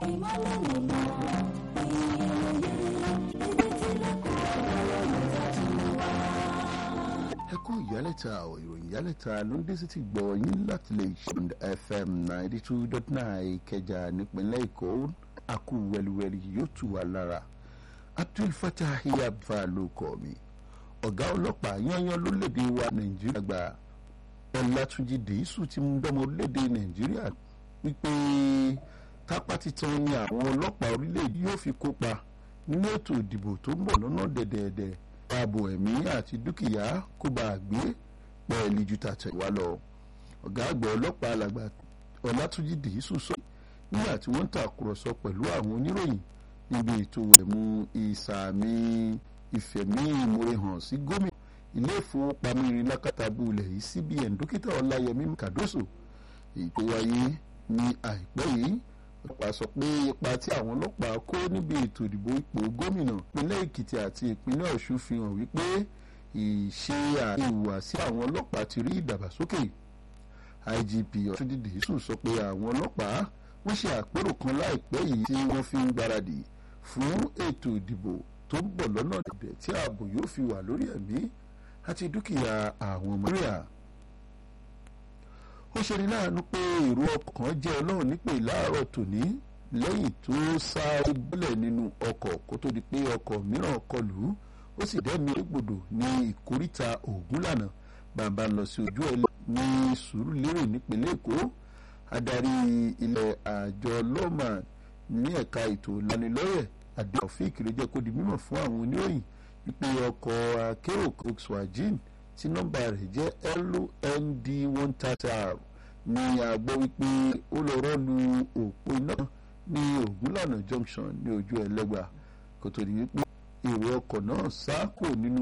ìmọ̀lẹ̀ nìmọ̀ ìyẹ̀yẹ̀ ibi tí lẹ́kọ̀ọ́ ọlọ́run tàjú wá. ẹ kú ìyálẹ̀ta ọ̀ ìròyìn ìyálẹ̀ta ló ń dé sí ti gbọ́ yín láti lè ṣe fm ninety two dot nine ìkẹjà nípínlẹ̀ èkó àkú wẹliwẹli yóò tù wá lára abdul fatah yabba ló kọ́ mi ọ̀gá ọlọ́pàá yányán lórílẹ̀‐èdè wa nàìjíríà gba ọlátúnjì dèésù ti mú dọ́mọ orílẹ̀‐èdè nàìjíríà wípé tápá titan ni àwọn ọlọ́pàá orílẹ̀‐èdè yóò fi kópa nínú ètò ìdìbò tó ń bọ̀ lọ́nà dẹ̀dẹ̀dẹ̀ ààbò ẹ̀mí àti dúkìá kó bá a gbé pẹ́ẹ́lí ju tàtẹ̀wá lọ. ọ̀gá àgbà ọlọ́pàá alàgbà ọlátúnjì dèésù sọ nígbà tí wọ́n ń tàkùrọ̀sọ pẹ̀lú àwọn oníròyìn níbi ètò ẹ̀mú ìsàmì ìfẹ̀mí ìmoore hàn sí gómìnà ilé ìfowópamọ́ irin lákàtàbù ilẹ̀ yìí cbn dókítà ọláyẹmí kàdóso èyí tó wáyé ní àìpẹ́ yìí ọlọ́pàá sọ pé ipa tí àwọn ọlọ́pàá kó níbi ètò ìdìbò ipò gómìnà ìpínlẹ̀ èkìtì àti ìpínlẹ̀ ọ̀ṣun fi hàn wípé ìṣe àti ìhùwàsí àwọn ọlọ́pàá ti rí ìdàgbàsókè igp ọ̀túndìdì sùn sọ pé àwọn ọlọ́pàá wọ́n ṣe àpérò kan láìpẹ́ yìí tí wọ́n fi ń gbáradì fún ètò ìdìbò tó ń bọ̀ lọ́nà dẹ̀dẹ̀ tí ààbò yóò fi wà lórí ẹ̀mí àti dúkìá àwọn ọmọ rẹ̀ ó ṣe ní láàánú pé èrò ọkàn jẹ́ ọlọ́run nípè láàárọ̀ tòní lẹ́yìn tó sáré bọ́lẹ̀ nínú ọkọ̀ kó tó di pé ọkọ̀ mìíràn kọlù ú ó sì dẹ́mi égbodò ní ìkóríta ògúnlànà bàbá lọ sí ojú ẹ̀ ní sùúrùlérè nípínlẹ̀ èkó adarí ilẹ̀ àjọ lọ́mà ní ẹ̀ka ètò ìlanilọ́yẹ̀ adéọ̀fíì kìrìjẹ́ kó di mímọ̀ fún àwọn oníròyìn wípé ọkọ̀ akérò volkswagen tí nọ́mbà rẹ̀ jẹ́ lnd one thirty r ní àgbọ̀ wípé ó lọ rọ́ọ̀lù òpó iná ní ògúnlànà junction ní ojú ẹlẹ́gbà kò tó di wípé èrò ọkọ̀ náà sá kò nínú